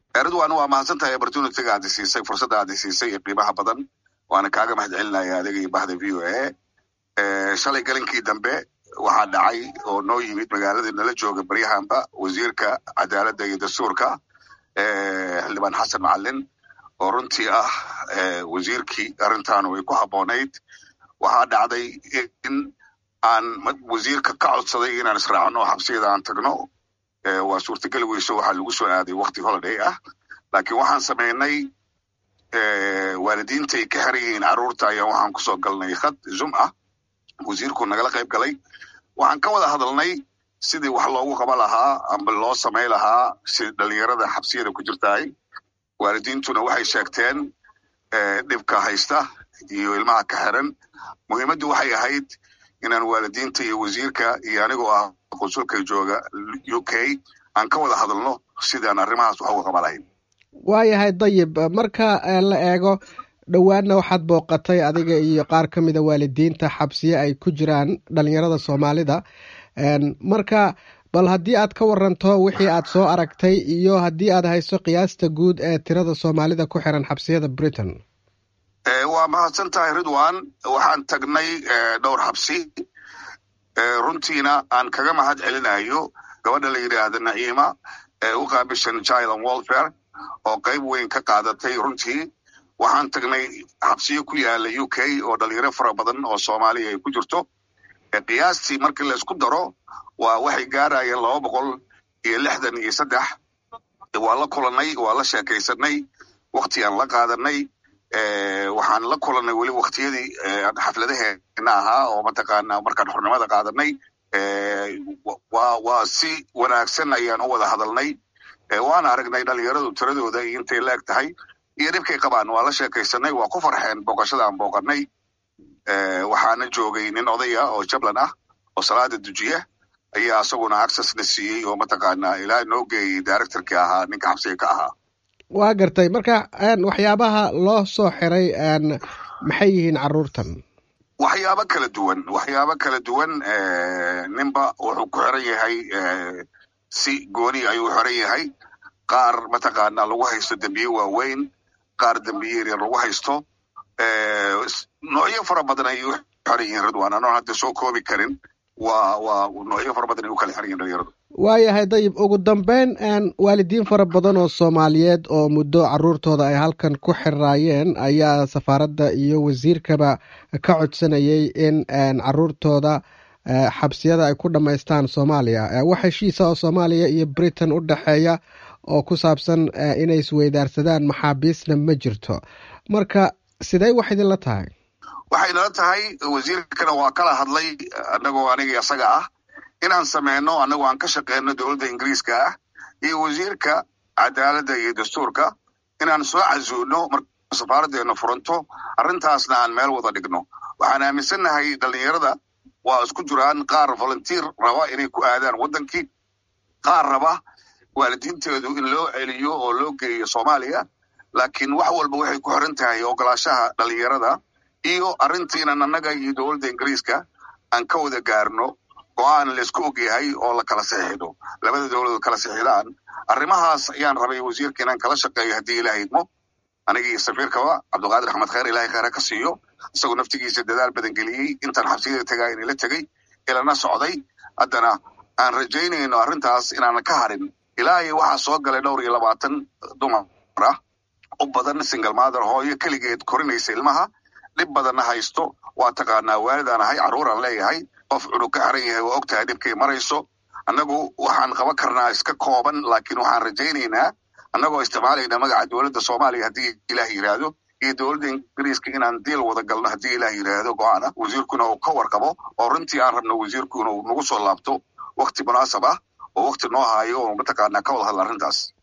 ridwan waa mahadsan tahay opportunityga aad siisay fursadda aad siisay ee qiimaha badan waana kaaga mahad celinaya adiga iyo bahda v o a shalay galinkii dambe waxaa dhacay oo noo yimid magaaladii nala jooga baryahanba wasiirka cadaaladda iyo dastuurka xildhibaan xasan macalin oo runtii ah wasiirkii arrintaanu ay ku habboonayd waxaa dhacday in aan wasiirka ka codsaday inaan israacno xabsiyada aan tagno waa suurtagali weyso waxaa lagu soo aaday wakti holiday ah laakiin waxaan samaynay waalidiintay ka xiran yihiin carruurta ayaa waxaan kusoo galnay khad zum ah wasiirku nagala qayb galay waxaan ka wada hadalnay sidii wax loogu qaba lahaa amba loo samay lahaa si dhalinyarada xabsiyada ku jirtahay waalidiintuna waxay sheegteen dhibka haysta iyo ilmaha ka xiran muhiimaddu waxay ahayd inaan waalidiinta iyo wasiirka iyo anigoo ah qunsulka jooga u k aan ka wada hadalno sidaan arrimahaas wax uga qaba lahayn waayahay dayib marka la eego dhowaanna waxaad booqatay adiga iyo qaar ka mida waalidiinta xabsiye ay ku jiraan dhalinyarada soomaalida marka bal haddii aad ka waranto wixii aad soo aragtay iyo haddii aad hayso qiyaasta guud ee tirada soomaalida ku xiran xabsiyada britain waa mahadsan tahay ridwan waxaan tagnay dhowr xabsi runtiina aan kaga mahad celinayo gabadha la yidhaahda naciima ee u qaabishan child and welfare oo qayb weyn ka qaadatay runtii waxaan tagnay xabsiyo ku yaala u k oo dhalinyaro fara badan oo soomaaliya ay ku jirto qiyaastii markii laysku daro waa waxay gaarayeen laba boqol iyo lixdan iyo saddex waa la kulanay waa la sheekaysanay wakti aan la qaadanay waxaan la kulanay weli waktiyadii xafladaheena ahaa oo mataqaana markaan xornimada qaadanay waa si wanaagsan ayaan u wada hadalnay waana aragnay dhalinyaradu tiradooda iyo intay la eg tahay iyo dhibkay qabaan waa la sheekaysanay waa ku farxeen booqashada aan booqanay waxaana joogay nin odaya oo jablan ah oo salaada dujiya ayaa isaguna access na siiyey oo mataqaana ilaa noo geeyey directorkii ahaa ninka xabsiga ka ahaa waa gartay marka waxyaabaha loo soo xiray maxay yihiin caruurtan waxyaabo kala duwan waxyaabo kala duwan ninba wuxuu ku xiran yahay si gooni ayuu xiran yahay qaar mataqaana lagu haysto dembiye waaweyn qaar dembiye yaryar lagu haysto noocyo fara badan ayay u xiran yihiin ridwan anoon hadda soo koobi karin waa waa noocyo fara badan ay u kala xiran yihin dhalinyaradu waayahay dayib ugu dambeyn waalidiin fara badan oo soomaaliyeed oo muddo caruurtooda ay halkan ku xiraayeen ayaa safaaradda iyo wasiirkaba ka codsanayay in caruurtooda xabsiyada ay ku dhammaystaan soomaaliya wax heshiisa oo soomaaliya iyo britain u dhexeeya oo ku saabsan inay isweydaarsadaan maxaabiisna ma jirto marka sidee wax idinla tahay waxay nala tahay wasiirkana waa kala hadlay annagoo aniga isaga ah inaan sameyno annagoo aan ka shaqeyno dowladda ingiriiska ah iyo wasiirka cadaaladda iyo dastuurka inaan soo casuuno marka safaaraddeena furanto arrintaasna aan meel wada dhigno waxaan aaminsannahay dhalinyarada waa isku jiraan qaar volunteer raba inay ku aadaan waddankii qaar raba waalidiinteedu in loo celiyo oo loo geeyo soomaaliya laakiin wax walba waxay ku xiran tahay ogolaashaha dhalinyarada iyo arrintiinan annaga iyo dowladda ingiriiska aan ka wada gaarno go-aan laysku ogyahay oo la kala saxiixdo labada dowladood kala saxiixdaan arrimahaas ayaan rabay wasiirka inaan kala shaqeeyo haddii ilaah idmo anigii safiirkaba cabdiqaadir axmed khayr ilahay khayra ka siiyo isagoo naftigiisa dadaal badan geliyey intaan xabsiyada tegaa inala tegey ilana socday haddana aan rajaynayno arrintaas inaanan ka harin ilaa iyo waxaa soo galay dhowr iyo labaatan dumar ah u badan single mother hooyo keligeed korinaysa ilmaha dhib badanna haysto waa taqaanaa waalidaan ahay carruuraan leeyahay qof cunug ka xiran yahay waa og tahay dhibkay marayso annagu waxaan qaban karnaa iska kooban laakiin waxaan rajaynaynaa annagoo isticmaalayna magaca dowladda soomaaliya haddii ilaah yidhaahdo iyo dowladda ingiriiska inaan diil wada galno haddii ilaah yidhaahdo go-aan ah wasiirkuna uu ka warqabo oo runtii aan rabno wasiirku inuu nagu soo laabto wakti munaasab ah oo wakti noo haayo oo mataqaanaa ka wada hadla arrintaas